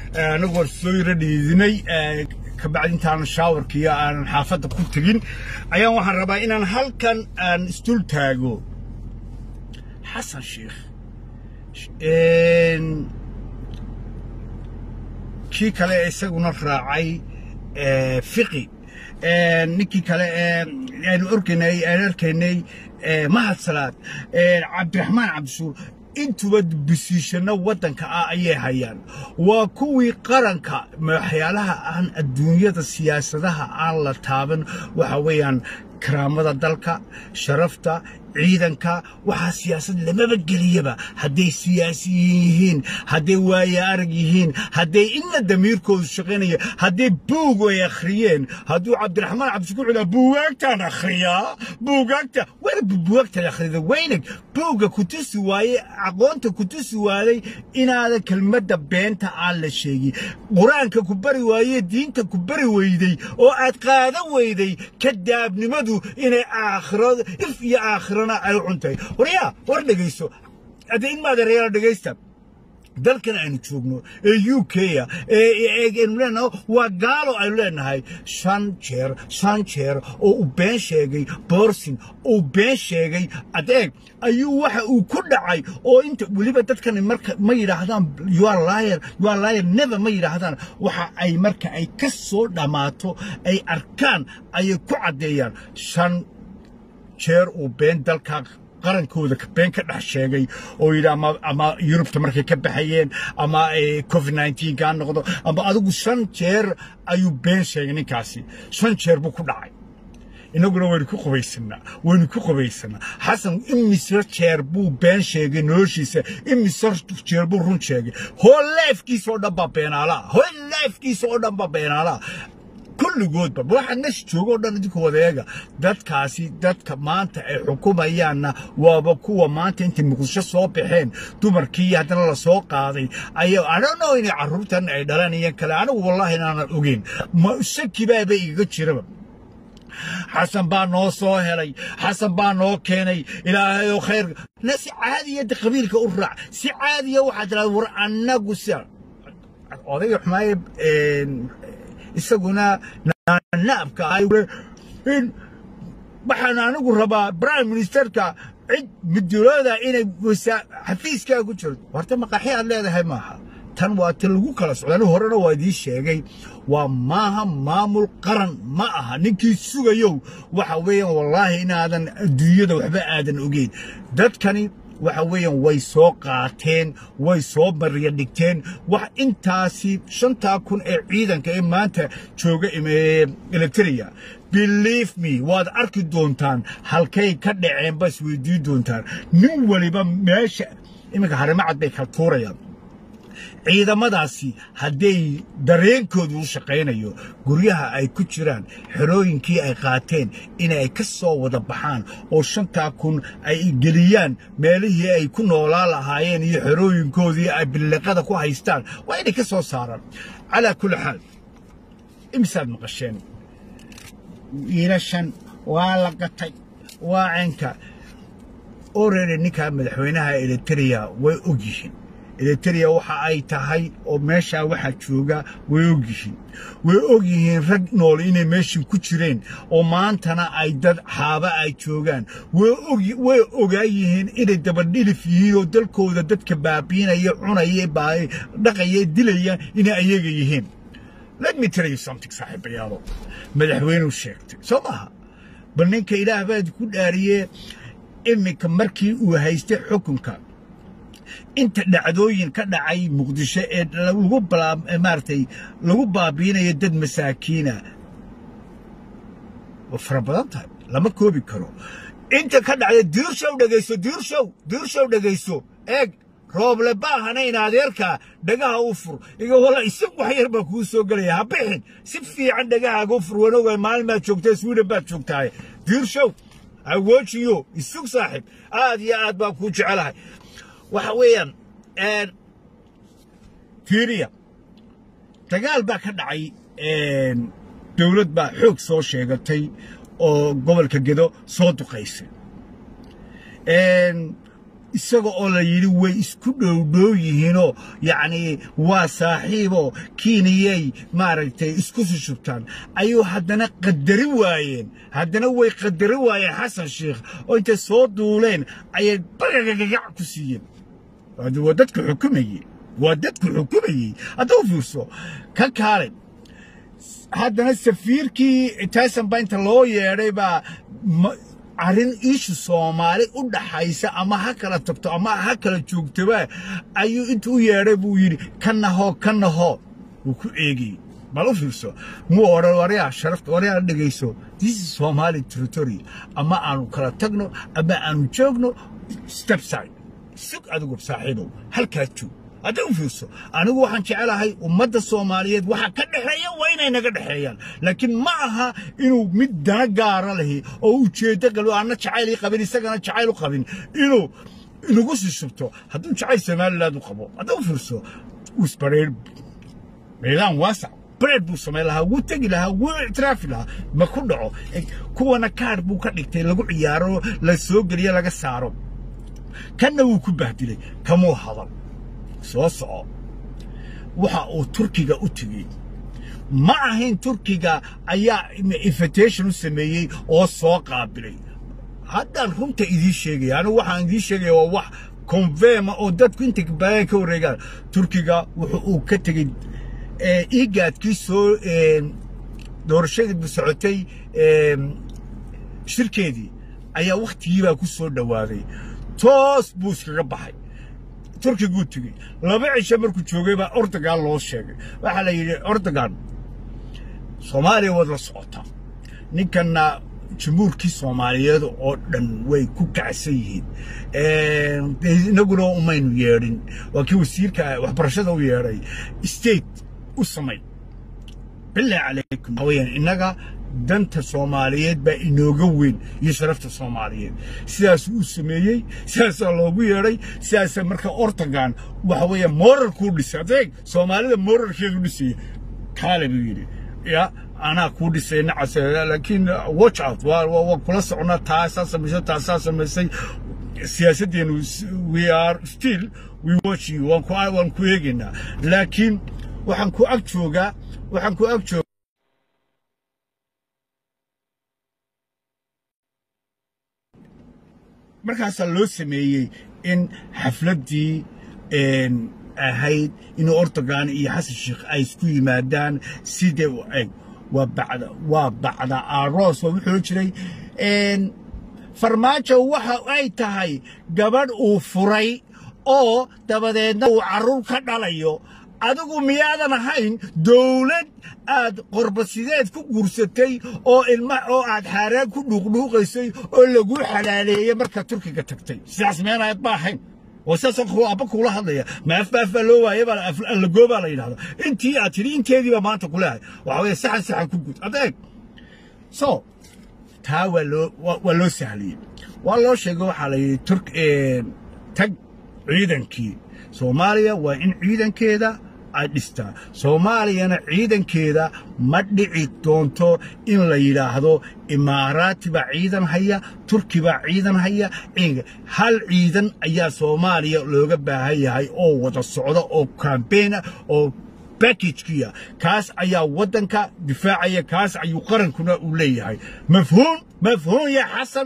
anagoo soo yaro dhiidinay kabacdi intaan shaawarkiiyo aanan xaafadda ku tegin ayaan waxaan rabaa inaan halkan aan isdul taago xasan sheekh kii kale isaguna raacay fiqi ninkii kale aanu orkaynay aan arkaynay mahad salaad cabdiraxmaan cabdishuur intuba bisiishano waddanka ah ayay hayaan waa kuwii qaranka waxyaalaha aan adduunyada siyaasadaha aan la taaban waxa weeyaan karaamada dalka sharafta ciidanka waxaa siyaasad lamaba geliyaba hadday siyaasiyiin yihiin hadday waaye arag yihiin hadday inna damiirkoodu shaqaynaya hadday buug ay akhriyeen hadduu cabdiraxmaan cabdishukuur cilaa buugaagtaan akhriyaa buugaagta wer buugaagtaan akhrida weynag buugga ku tusi waaye aqoonta ku tusi waaday inaadan kelmadda beenta aan la sheegin qur-aanka ku bari waaye diinta ku bari weyday oo aad qaadan weyday kadaabnimadu inay aakhirada if iyo aakhirana ay cuntay waryaa war dhegayso hadda in maada reera dhegaysta dalkan aynu joogno ee u k a aynu leenahay waa gaalo aynu leenahay shan jeer shan jeer oo uu been sheegay borsin uu been sheegay adeeg ayuu waxa uu ku dhacay oo inta weliba dadkani marka ma yidhaahdaan you are liar you are liar never ma yidhaahdaan waxa ay marka ay ka soo dhammaato ay arkaan ayay ku caddeeyaan shan jeer uu been dalka qarankooda been ka dhex sheegay oo yidhi ama ama yurubta markay ka baxayeen ama covid nineteen kaa noqdo ama adigu shan jeer ayuu been sheegay ninkaasi shan jeer buu ku dhacay inaguna waynu ku qubaysanaa waynu ku qubaysanaa xasan imise jeer buu been sheegay noloshiisa imise jeer buu run sheegay hoo leefkiisa oo dhan baa beenaalaa hoo leefkiisa oo dhan baa beenaalaa kulligoodba waxa meesha jooga oo dhan idinku wadeega dadkaasi dadka maanta ay xukumayaanna waaba kuwa maanta intay muqdisho soo baxeen dumarkii haddana la soo qaaday ayaa adhano inay carruurtan ay dhalanayeen kale anigu wallaahi inaanan ogeyn shaki baaba igaga jiraba xasan baa noo soo helay xasan baa noo keenay ilaahay oo khayr na si caadiyada qabiilka u raac si caadiya waxaa tiraa war annagu si odayga xumaaye isaguna naabka in waxaan anigu rabaa prime ministerka cid midulooda inay xafiiskaa ku jirto horta maqaxi aad leedahay maaha tan waa ti lagu kala socda anigu horena waa idiin sheegay waa maaha maamul qaran ma aha ninkii sugayow waxa weeyaan wallaahi inaadan adduunyada waxba aadan ogeyn dadkani waxa weeyaan way soo qaateen way soo mariya dhigteen wax intaasi shantaa kun ee ciidanka ee maanta jooga electria believe me waad arki doontaan halkay ka dhaceen bas weydiin doontaan nin waliba meesha iminka harimacad bay kala tuurayaan ciidamadaasi hadday dareenkoodu u shaqaynayo guryaha ay ku jiraan xerooyinkii ay qaateen inay ka soo wada baxaan oo shantaa kun ay geliyaan meelihii ay ku noolaa lahaayeen iyo xerooyinkoodii ay billiqada ku haystaan waa inay ka soo saaraan calaa kulli xaal imisaad maqasheen wiilashan waa la gatay waa cenka orere ninkaa madaxweynaha eliteria way og yihiin eliteria waxa ay tahay oo meeshaa waxaa jooga way og yihiin way og yihiin rag nool inay meeshan ku jireen oo maantana ay dad xaaba ay joogaan way ogaa yihiin inay dabadhilif yihiin oo dalkooda dadka baabiinaya cunaya dhaqaya dilaya inay ayaga yihiin let me tell you something saaxiibayaalo madaxweynuu sheegtay soo maaha bal ninka ilaah baad ku dhaariyee iminka markii uu haystay xukunka inta dhacdooyin ka dhacay muqdisho ee lagu maaragtay lagu baabiinayo dad masaakiina waa fara badan tahay lama koobi karo inta ka dhacda diirshow dhegayso diirshow diirshow dhegayso eeg rooble baahana in adeerkaa dhagaha u fur iga walla isag wax yar baa kuu soo gelaya ha bixin si fiican dhagahaaga u fur wanogay maalin baad joogtaa sweden baad joogtahay diirshow awoojiyo isug saaxiib aad iyo aad baan kuu jecelahay waxa weeyaan fiiriya dagaal baa ka dhacay dowlad baa xoog soo sheegatay oo gobolka gedo soo duqaysay isaga oo la yidhi way isku dhowdhow yihiinoo yacnii waa saaxiiboo kiiniyay maaragtay isku sushubtaan ayuu haddana qadari waayeen haddana way qadari waayeen xasan sheikh oo intay soo duuleen ayay bagagagac ku siiyeen waa dadku xukumayey waa dadku xukumayey haddau fiirso ka kaalay haddana safiirkii tayson baa inta loo yeedhay baa arrin ishu soomaali u dhaxaysa ama ha kala tagto ama ha kala joogtaba ayuu intuu u yeedhay buu yidhi ka naho ka naho wuu ku eegayey bal u fiirso muu odhan waryaa sharafta waryaa dhegayso this is somali territory ama aanu kala tagno ama aanu joogno stepside sug adigu saaxiibow halkaas joog hadday u fiirso anigu waxaan jecelahay ummadda soomaaliyeed waxa ka dhexeeya waa inay naga dhexeeyaan laakiin ma aha inuu mid dana gaara lahi oo ujeeddo galo aanna jacayl ii qabin isagana jacayl u qabin inuu inagu sishubto hadduu jacayl somaliland u qabo hadday u fiirso isbareer meelaan waasac bareed buu samayn lahaa wuu tegi lahaa wuu ictiraafi lahaa ma ku dhaco kuwana kaar buu ka dhigtay lagu ciyaaro la soo geliyo laga saaro kanna wuu ku bahdilay kamuu hadal soo soco waxa uu turkiga u tegey ma ahayn turkiga ayaa invitation u sameeyey oo soo qaabilay haddaan runta idiin sheegaya anigu waxaan idiin sheegaya waa wax konfema oo dadku inta badan ka wareegaan turkiga wuxuu uu ka tegey igaadkii soo doorashadii socotay shirkeedii ayaa wakhtigiibaa ku soo dhowaaday toos buu iskaga baxay turkiguu tegey laba cisho markuu joogay baa ordogan loo sheegay waxaa la yidhi ordogan soomaaliya waad la socotaa ninkanna jamhuurkii soomaaliyeed oo dhan way ku kacsan yihiin inaguna umaynu yeedhin waa kii wasiirka waxbarashada u yeedhay state u samay billah calaykum waxaa weyaan innaga danta soomaaliyeed baa inooga weyn iyo sharafta soomaaliyeed sidaasuu u sameeyey sidaasaa loogu yeedhay sidaasa marka ortogan waxa weeye moralkuu dhisay adeeg soomaalida moralkeedu dhisaya kaale buu yidhi ya anaa kuu dhisay nacas laakiin watch out waa kula socnaa taasaa samaysay taasaa samaysay siyaasaddeenu we are still we watching waan ku waan ku eegaynaa laakiin waxaan ku ag joogaa waxaan ku ag joogaa markaasaa loo sameeyey in xafladdii ahayd inuu ortogan iyo xasan sheekh ay isku yimaadaan sidee u eg waa bacda waa bacda aroos waa wuxuu jiray farmaajo waxa ay tahay gabadh uu furay oo dabadeedna uu carruur ka dhalayo adigu miyaadan ahayn dawlad aad qorbasideed ku guursatay oo ilma oo aad xaaraan ku dhuuqdhuuqaysay oo laguu xalaaleeyey markaa turkiga tagtay sidaas meenaad ma ahayn oo sidaasoo kuu abba kuula hadlaya ma afbaafbaa loo waaya baa allagoobaa la yidhahda intii aad tidhi inteedii baa maanta kuleehay waxaa weeye saxan saxan ku gud adeeg so taa waa loo waa loo sahliyey waa loo sheegay waxaa la yidhi turk tag ciidankii soomaaliya waa in ciidankeeda ay dhistaa soomaaliyana ciidankeeda ma dhici doonto in la yidhaahdo imaaraati baa ciidan haya turki baa ciidan haya hal ciidan ayaa soomaaliya looga baahan yahay oo wada socda oo kambeena oo bakajkiya kaas ayaa waddanka difaacaya kaas ayuu qarankuna uu leeyahay mafhuum mafhuum ya xasan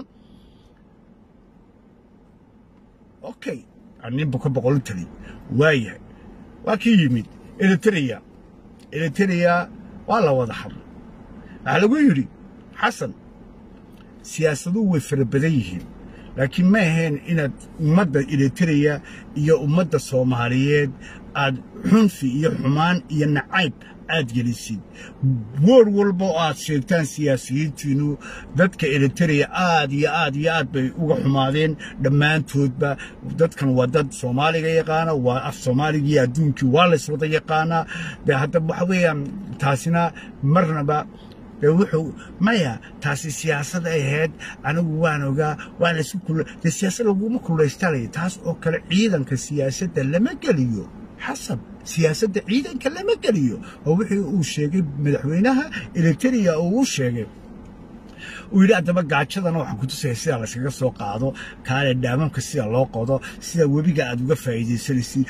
okay ninba ka boqol tali waayahay waa kii yimid eritrea eritrea waa la wada hadlay waxaa lagu yidhi xasan siyaasaduhu way fara badan yihiin laakiin ma ahayn inaad ummadda eritrea iyo ummadda soomaaliyeed aad xunfi iyo xumaan iyo nacayb aad gelisid woor walba oo aad sheegtaan siyaasiyiintiinnu dadka eritrea aad iyo aad iyo aad bay uga xumaadeen dhammaantoodba dadkan waa dad soomaaliga yaqaana waa af soomaaligii adduunkii waa layswada yaqaanaa de hadda waxa weeyaan taasina marnaba de wuxuu maya taasi siyaasad ay ahayd anigu waan ogaa waa laysu kula de siyaasad laguma kulaystalaya taas oo kale ciidanka siyaasadda lama geliyo xasab siyaasadda ciidanka lama geliyo oo wixii uu sheegay madaxweynaha eritrea uu u sheegay uu yidhi haddaba gaajadana waxaan ku tusaya sida layskaga soo qaado kaale dhaamamka sida loo qodo sida webiga aad uga faa'iidaysanaysid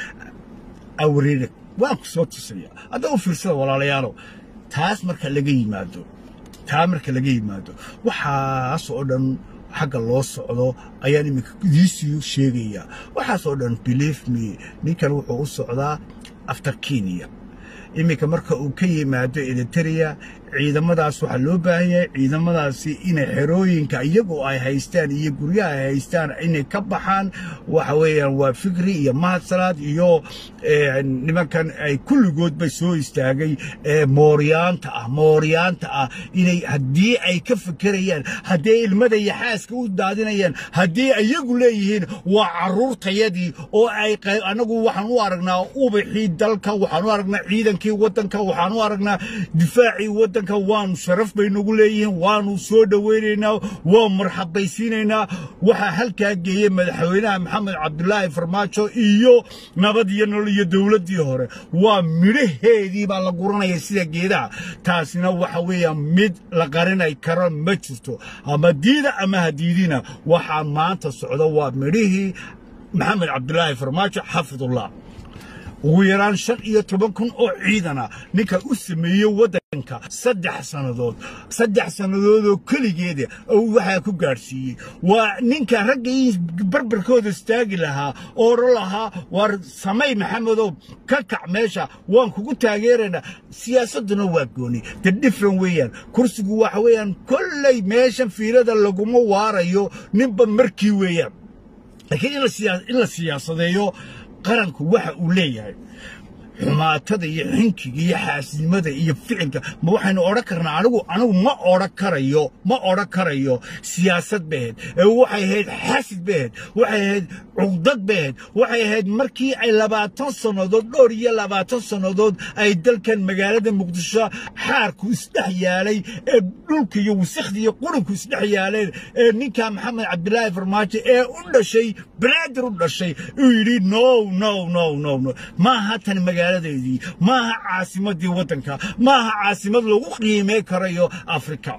awreeda waan ku soo tusaya haddaba u fiirsada walaalayaalow taas marka laga yimaado taa marka laga yimaado waxaas oo dhan xagga loo socdo ayaan iminka idiisii sheegaya waxaas oo dhan believe me ninkan wuxuu u socdaa after kenya iminka marka uu ka yimaado eritrea ciidamadaas waxaa loo baahan yahay ciidamadaasi inay xerooyinka iyagoo ay haystaan iyo guryaha ay haystaan inay ka baxaan waxa weeyaan waa fikri iyo mahadsalaad iyo nimankan ay kulligood bay soo istaagay mooryaanta ah mooryaanta ah inay haddii ay ka fekerayaan haddii ilmada iyo xaaska u daadinayaan haddii iyagu leeyihiin waa carruurtayadii oo ay anagu waxaan u aragnaa ubaxii dalka waxaan u aragnaa ciidankii waddanka waxaan u aragnaa difaacii waddanka waanu sharaf bay nagu leeyihiin waanu soo dhowaynaynaa waa marxabaysiinaynaa waxaa halkaa geeyey madaxweynaha maxamed cabdulaahi farmaajo iyo nabad iyo nolol iyo dowladdii hore waa midhaheedii baa la guranaya sida geedaha taasina waxa weeyaan mid la qarinay karo ma jirto ama diida ama hadiidina waxaa maanta socda waa midhihii maxamed cabdulaahi farmaajo xafidullah ugu yaraan shan iyo toban kun oo ciidana ninka u sameeyey waddanka saddex sannadood saddex sannadoodoo keligeeda waxaa ku gaadhsiiyey waa ninka raggii barbarkooda istaagi lahaa oo odhan lahaa waar samay maxamedow ka kac meesha waan kugu taageeraynaa siyaasadduna waa gooni de different weeyaan kursigu waxa weeyaan kolley meeshan fiilada laguma waarayo ninba markii weeyaan laakiin in la siyaasadeeyo qaranku waxa uu leeyahay xumaatada iyo xinkiga iyo xaasidnimada iyo ficilka ma waxaynu odhan karnaa anigu anigu ma odhan karayo ma odhan karayo siyaasad baheed ee waxay ahayd xasid baheed waxay ahayd cugdad baheed waxay ahayd markii ay labaatan sannadood dhowr iyo labaatan sannadood ay dalkan magaalada muqdisho xaarku isdhex yaalay ee dhulka iyo wasakhda iyo qurunku isdhex yaaleen ee ninka maxamed cabdilaahi farmaajo ee u dhashay banaadir u dhashay uu yidhi no no no no no maaha tan magaaladeedii maaha caasimadii waddanka maaha caasimad lagu qiimay karayo afrika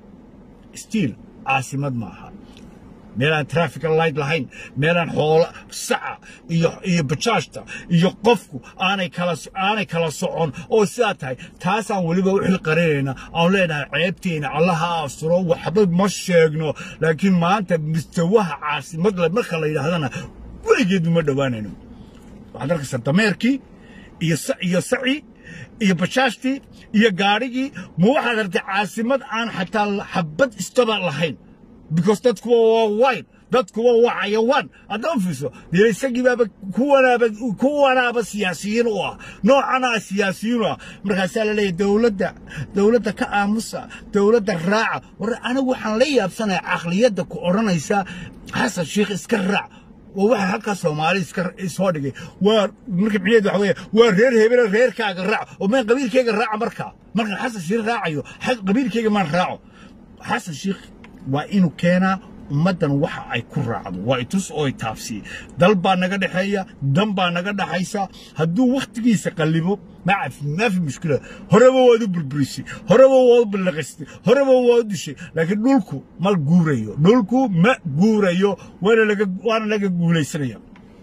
stiil caasimad maaha meelaan traffica light lahayn meelaan xoolo saca iyo iyo bajaajta iyo qofku aanay kala aanay kala socon oo sidaa tahay taasaan weliba u xilqarinayna aan leenahay ceebteena allaha asturo waxba ma sheegno laakiin maanta mustawaha caasimad marka la yidhaahdana weligeedu ma dhowaanayno waxaad arkaysaa dameerkii iyo iyo saci iyo bajaajtii iyo gaadhigii ma waxaad artay caasimad aan xataa xabad istaba lahayn because dadkuwa waa wine dadkuwa waa xayawaan haddama fiirso dee isagii baaba kuwanaaba kuwanaaba siyaasiyiin u ah noocanaa siyaasiyiin u ah markaasaa la leeyahay dowladda dowladda ka aamusa dowladda raaca war anigu waxaan la yaabsanaya caqliyadda ku odhanaysa xasan sheikh iska raac waa waxa halkaa soomaali iska soo dhigay waa marka micneed waxa weeye waa reer hebele reerkaaga raac oo maan qabiilkayga raaca markaa markaan xasan sheikh raacayo qabiilkayga maan raaco xasan sheikh waa inuu keenaa ummaddan waxa ay ku raacdo waa itus oo taabsiye dal baa naga dhexeeya dan baa naga dhaxaysa hadduu wakhtigiisa qallibo ما في مشكلة هربا وادو بربريسي هربا وادو بلغستي هربا وادو شيء لكن دولكو ما الجوريو دولكو ما جوريو وانا لقى وانا لقى جولي سنيا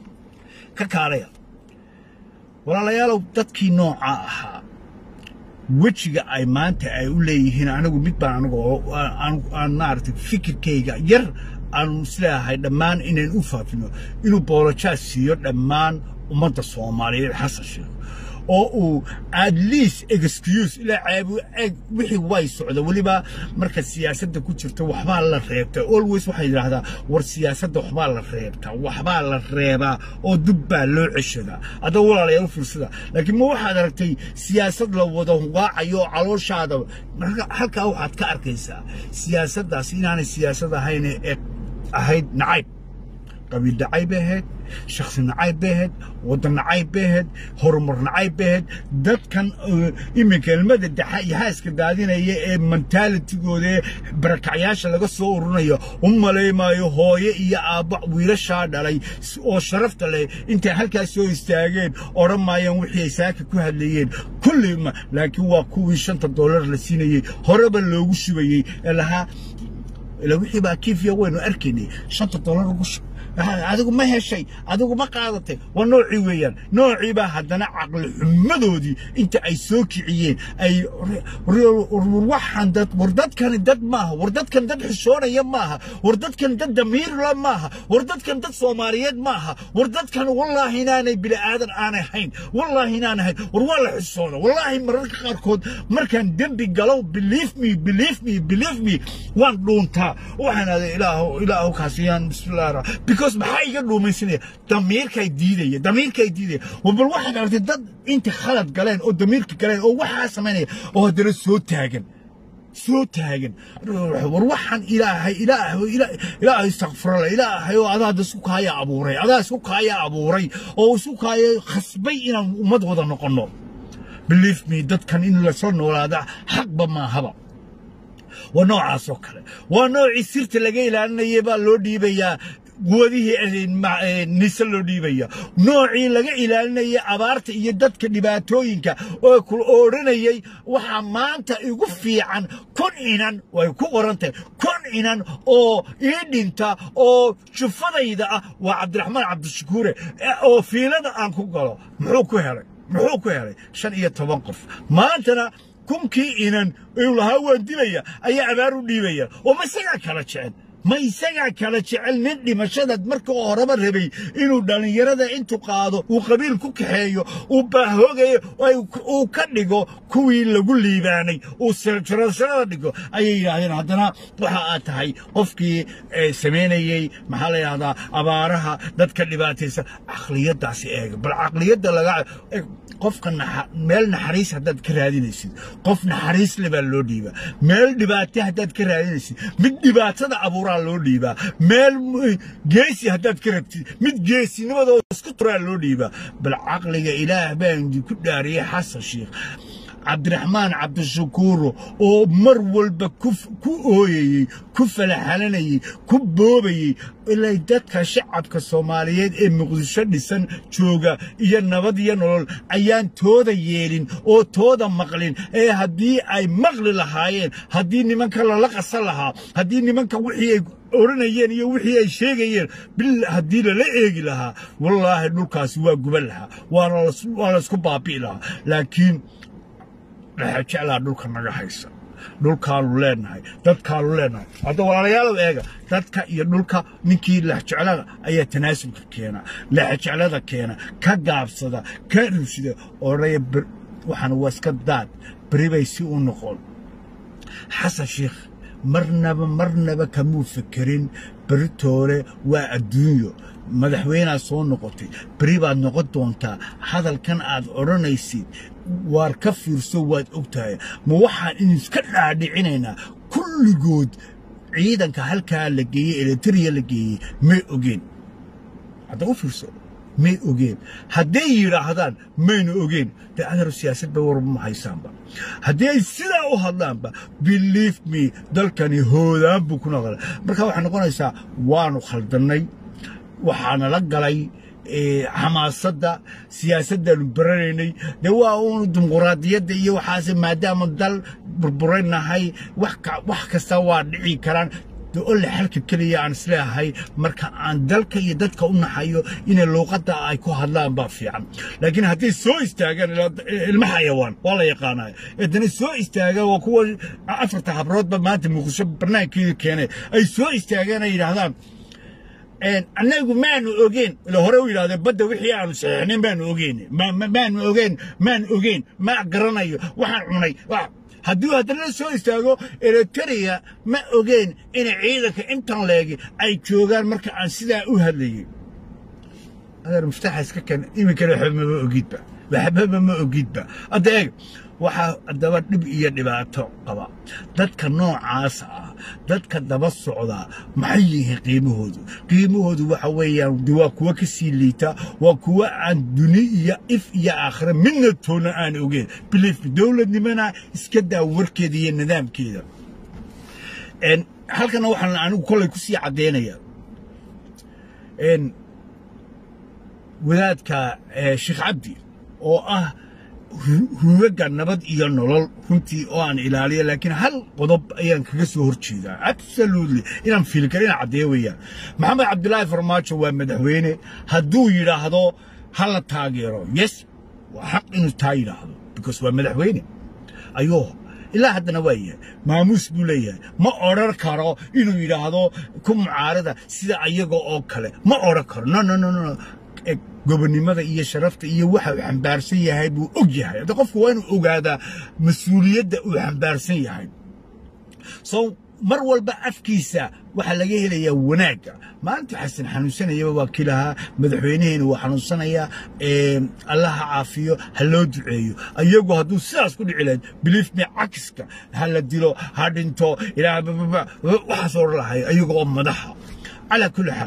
ككاريا ولا ليالو تدكي نوع آها wejiga ay maanta ay u leeyihiin anigu mid baan anigu aan maaragtay fikirkayga yar aanu isleeyahay dhammaan inayn u faafino inuu boolojaas siiyo dhammaan ummadda soomaaliyeed xasan sheekh oo uu at least excuse ilaa caabu eg wixii way socda weliba marka siyaasadda ku jirta waxbaa la reebta always waxay yidhaahdaa war siyaasadda waxbaa la reebtaa waxbaa la reebaa oo dub baa loo ceshadaa adda walaalayaal fiirsada laakiin ma waxaad aragtay siyaasad la wada waacayo calooshaada halkaa waxaad ka arkaysaa siyaasaddaas inaanay siyaasad ahayn ee ahayd nacayb qabiil nacayb bay ahayd shakhsi nacayb bay ahayd waddan nacayb bay ahayd horumar nacayb bay ahayd dadkan iminka ilmada daxa iyo haaska daadinaya ee mentalitigooda ee barakacyaasha laga soo ururinayo u malaymaayo hooye iyo aabba wiilashaa dhalay oo sharafta leh intay halkaas soo istaageen odhan maayaan wixii ay saaka ku hadlayeen kulli ma laakiin waa kuwii shanta dollar la siinayey horeba loogu shubayey ee lahaa ilaa wixii baa kiifiya waynu arkaynay shanta dollar ugu shub adigu ma heshay adigu ma qaadatay waa noocii weeyaan noocii baa haddana caqli xumadoodii inta ay soo kiciyeen ay waxaan dad war dadkani dad maaha war dadkan dad xishoonaya maaha war dadkan dad damiirla maaha war dadkan dad soomaaliyeed maaha war dadkan wallaahi inaanay bini aadan aanay hayn wallaahi inaan hayn war waa la xishoona wallaahi mararka qaarkood markaan dembi galow believe me believe me believe me waan dhuuntaa waxaan aday ilaahu ilaahu kaasiyaan bismillahi rahmaan because maxaa iga dhuumaysanaya damiirkay diidaya damiirkay diidaya bal waxaad aragtay dad inta khalad galeen oo damiirka galeen oo waxaa samaynaya oo haddana soo taagan soo taagan war waxaan ilaahay ilaahay ilaahay istakfirala ilaahay oo adaa isku kaaya abuuray adaa isku kaaya abuuray oo isku kaaya khasbay inaan ummad wada noqonno believe me dadkan in lasoo noolaada xaqba maahaba waa noocaas oo kale waa noocii sirta laga ilaalinayay baa loo dhiibayaa quwadihii nise loo dhiibaya noocii laga ilaalinayay abaarta iyo dadka dhibaatooyinka oo ku odhanayay waxaa maanta igu fiican kun inan way ku qoran tahay kun inan oo ii dhinta oo jufadayda ah waa cabdiraxmaan cabdishakuure oo fiilada aan ku galo muxuu ku helay muxuu ku helay shan iyo toban qof maantana kunkii inan uu lahaa waan dilaya ayaa abaar u dhiibaya oo ma isagaa kala jecel ma isagaa kala jecel nin dhimashada marka horeba rabay inuu dhallinyarada intuu qaado uu qabiil ku kaxeeyo uu baahoogayo uu ka dhigo kuwii lagu liibaanay uu sirjarashada dhigo ayay yidhaahdeen haddana waxa aad tahay qofkii samaynayey maxaa la yidhahdaa abaaraha dadka dhibaataysan caqliyaddaasi eega bal caqliyadda laga qofka meel naxariis haddaad ka raadinaysid qof naxariis le baa loo dhiibaa meel dhibaato haddaad ka raadinaysid mid dhibaatada abuuraa loo dhiibaa meel geesi haddaad ka rabtid mid geesinimadoo isku turaa loo dhiibaa bal caqliga ilaah baan idinku dhaariyey xasan sheikh cabdiraxmaan cabdishakuuro oo mar walba ku ooyayey ku falaxalanayey ku boobayey ilay dadka shacabka soomaaliyeed ee muqdisho dhisan jooga iyo nabad iyo nolol ayaan tooda yeelin oo tooda maqlin ee haddii ay maqli lahaayeen haddii nimanka lala qasan lahaa haddii nimanka wixii ay odhanayeen iyo wixii ay sheegayeen bil haddii lala eegi lahaa wallaahi dhulkaasi waa guban lahaa waa laysku baabi'i lahaa laakiin dhexe jeclaa dhulka naga haysa dhulkaanu leenahay dadkaanu leenahay hadda walaalayaalow eega dadka iyo dhulka ninkii lexjeclada ayaa tanaasulka keena lexjeclada keena ka gaabsada ka rushida odhaya waxaan waa iska daad beri bay si u noqon xasan sheikh marnaba marnaba kamuu fekerin beritoole waa adduunyo madaxweynaad soo noqotay beri baad noqon doontaa hadalkan aad odhanaysid waar ka fiirso waad og tahay ma waxaan idiska dhaadhicinaynaa kulligood ciidanka halkaa la geeyey eletriya la geeyey may ogeen hadda u fiirso may ogeen hadday yidhaahdaan maynu ogeen dee adaru siyaasad bay warba ma haysaanba haddii ay sidaa u hadlaanba believe me dalkani hoodaan buu ku noqonay marka waxay noqonaysaa waanu khaldannay waxaana la galay xamaasadda siyaasaddaanu baranaynay dee waa uunu dimuquraadiyadda iyo waxaase maadaama dal burburaynahay wax kasta waa dhici karaan ole xalka keliya aan isleeyahay marka aan dalka iyo dadka u naxayo inay luuqadda ay ku hadlaan baa fiican laakiin hadday soo istaagaan ilma xayawaan waa la yaqaanaya haddana soo istaagaan waa kuwa afarta habroodba maanta muqdisho barnaamijkeeda keenay ay soo istaagaan ay yidhaahdaan annagu maanu ogeen ila hore u yidhahdeen badda wixii aanu saxiixnayn baanu ogeyn maanu ogeen maan ogeyn ma garanayo waxaan cunay haddii haddana soo istaago eritrea ma ogeen inay ciidanka intan leegi ay joogaan marka aan sidaa u hadlayay adeer muftaxa iska keen iminkana waxba mama ogidba waxbaba ma ogidba hadda eeg waxaa haddaba dhib iyo dhibaato qaba dadka noocaasa ah dadka daba socdaa maxay yihiin qiimahoodu qiimahoodu waxa weeyaan de waa kuwa ka sii liita waa kuwa aan duni iyo if iyo aakhire midna toona aan ogeen biliif dowladnimana iska daa warkeeda iyo nidaamkeeda halkana waxaan anigu kollay ku sii caddaynaya wadaadka sheekh cabdi oo ah rugaga nabad iyo nolol runtii oo aan ilaaliyo laakiin hal qodob ayaan kaga soo hor jeedaa absolutely inaan fiilkar inaan caddeeyo weeyaan maxamed cabdilaahi farmaajo waa madaxweyne hadduu yidhaahdo ha la taageero yes waa xaq inuu taa yidhaahdo because waa madaxweyne ayuu ilaa haddana waa yahay maamuus buu leeyahay ma odhan karo inuu yidhaahdo ku mucaarada sida ayaga oo kale ma odhan karo no no no no gobonnimada iyo sharafta iyo waxa uu xambaarsan yahay buu og yahay hadda qofku waa inuu ogaadaa mas-uuliyadda uu xambaarsan yahay so mar walba afkiisa waxaa laga helayaa wanaagga maalintii xasan xanuunsanayaba waa kii lahaa madaxweynaheena waa xanuunsanayaa allaha caafiyo ha loo duceeyo ayagu hadduu sidaas ku dhici lahayd biliif me cakiska ha la dilo ha dhinto ilaa waxaas odhan lahay ayaga oo madaxa calaa kulli xaal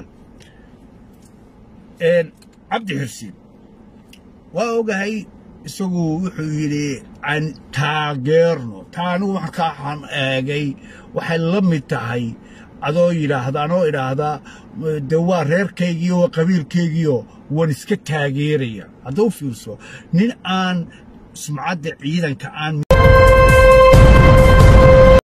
cabdi xirsiin waa ogahay isagu wuxuu yidhi aan taageerno taa anigu markaaxaan eegay waxay la mid tahay adoo yidhaahda anoo idhaahdaa dee waa reerkaygiiyo waa qabiilkaygiio waan iska taageeraya hadda u fiirso nin aan sumcadda ciidanka aan